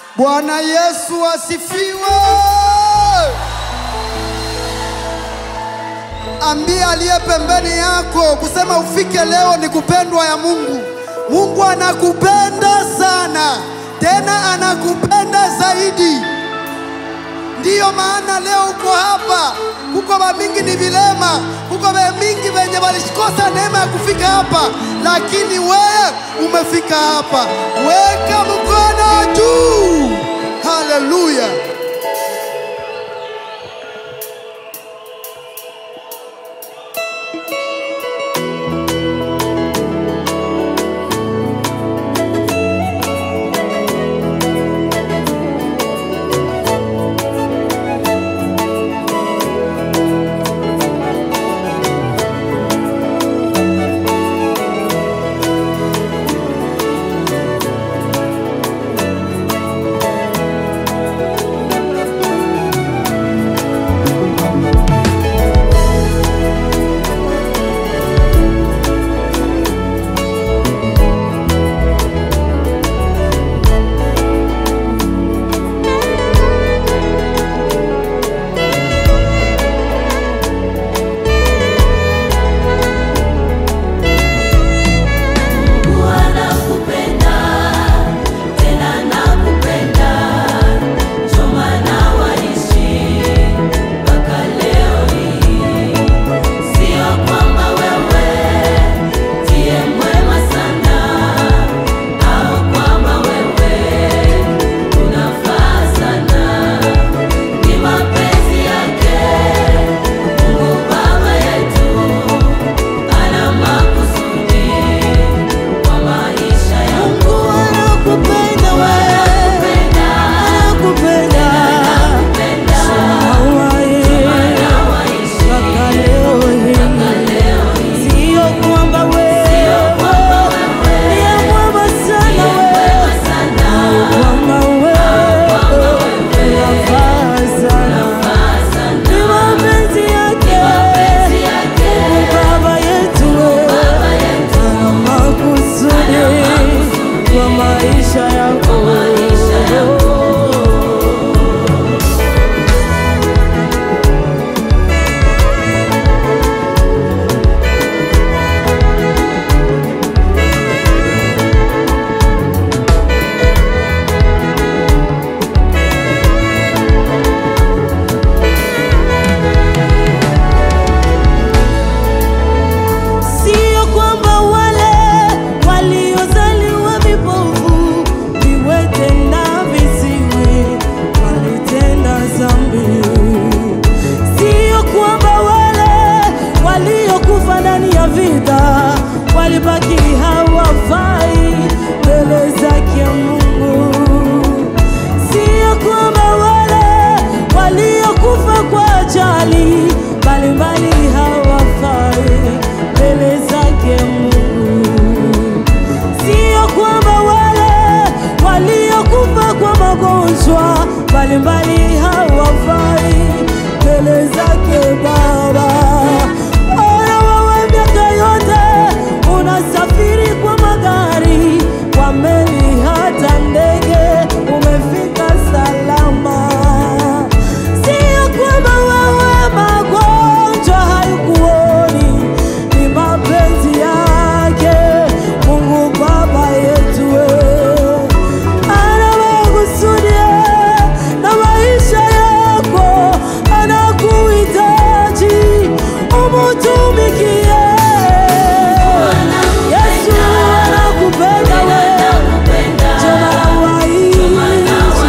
Bwana Yesu asifiwe. Ambia aliye pembeni yako kusema ufike leo ni kupendwa ya Mungu. Mungu anakupenda sana, tena anakupenda zaidi. Ndiyo maana leo uko hapa. Kuko vamingi ni vilema, kuko vamingi venye walikosa neema ya kufika hapa, lakini wewe umefika hapa. Weka mkono juu. Haleluya! Anakupenda tena nakupenda, ndio maana waishi mpaka leo hii. Sio kwamba wewe ndiye mwema sana, au kwamba wewe unafaa sana. Ni mapenzi yake Mungu Baba yetu, ana makusudi kwa maisha yangu. Anakupenda wewe, anakupenda mpaka leo hii. Sio kwamba wewe ndiye mwema sana wewe, kwamba wewe unafaa sana. Ni mapenzi yake Mungu Baba yetu, ana makusudi kwa maisha yako. Sio kwamba wale waliozaliwa vipofu, viwete na viziwi walitenda dhambi. Sio kwamba wale waliokufa ndani ya vita walibaki hawafai mbele zake Mungu. Sio kwamba wale waliokufa kwa ajali mbalimbali hawafai mbele zake Mungu. Sio kwamba wale waliokufa kwa magonjwa mbalimbali hawafai mbele zake Baba. Ona wewe miaka yote unasafiri kwa magari, kwa meli, hata ndege, umefika salama. Sio kwamba wewe magonjwa haikuoni, ni mapenzi yake Mungu Baba yetu wewe. Ana makusudi na maisha yako, anakuhitaji umutumikie. Yesu anakupenda wewe, ndio maana waishi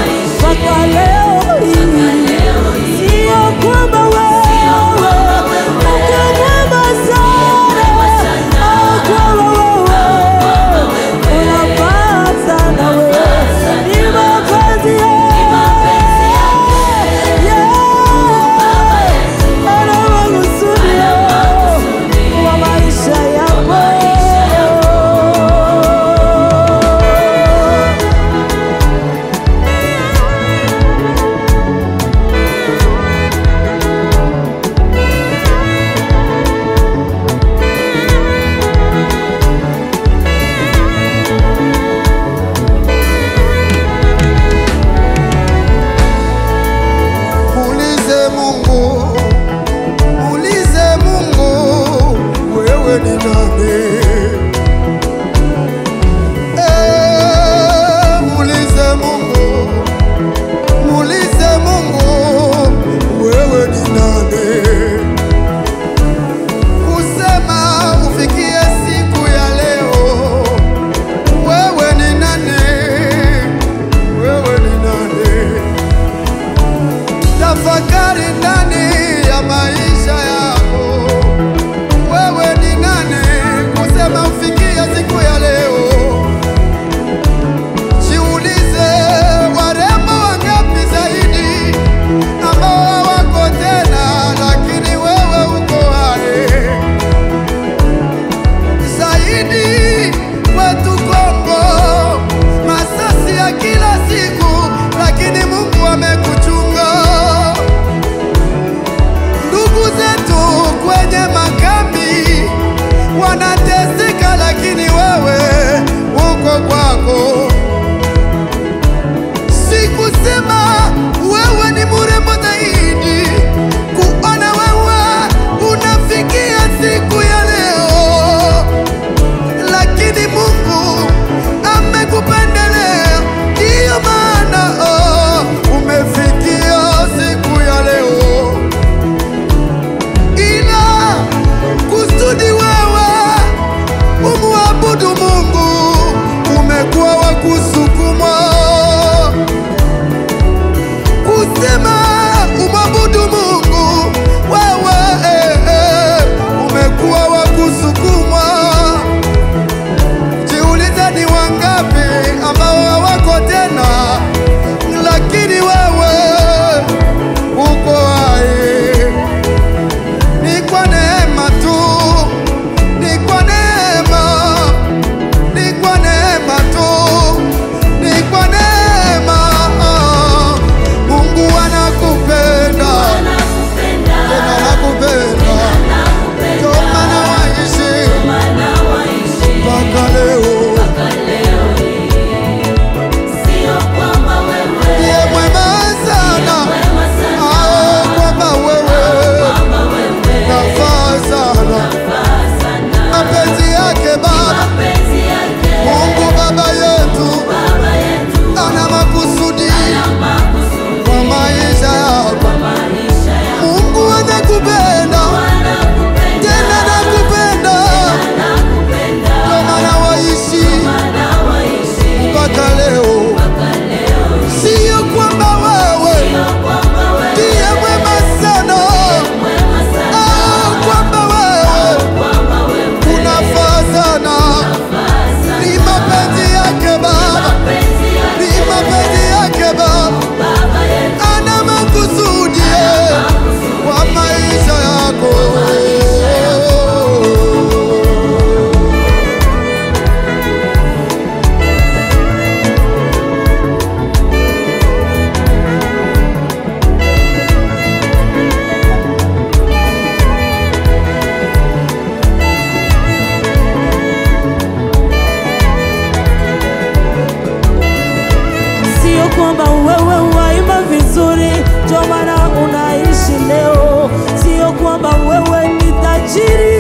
kwamba wewe waimba vizuri ndio maana unaishi leo, sio kwamba wewe ni tajiri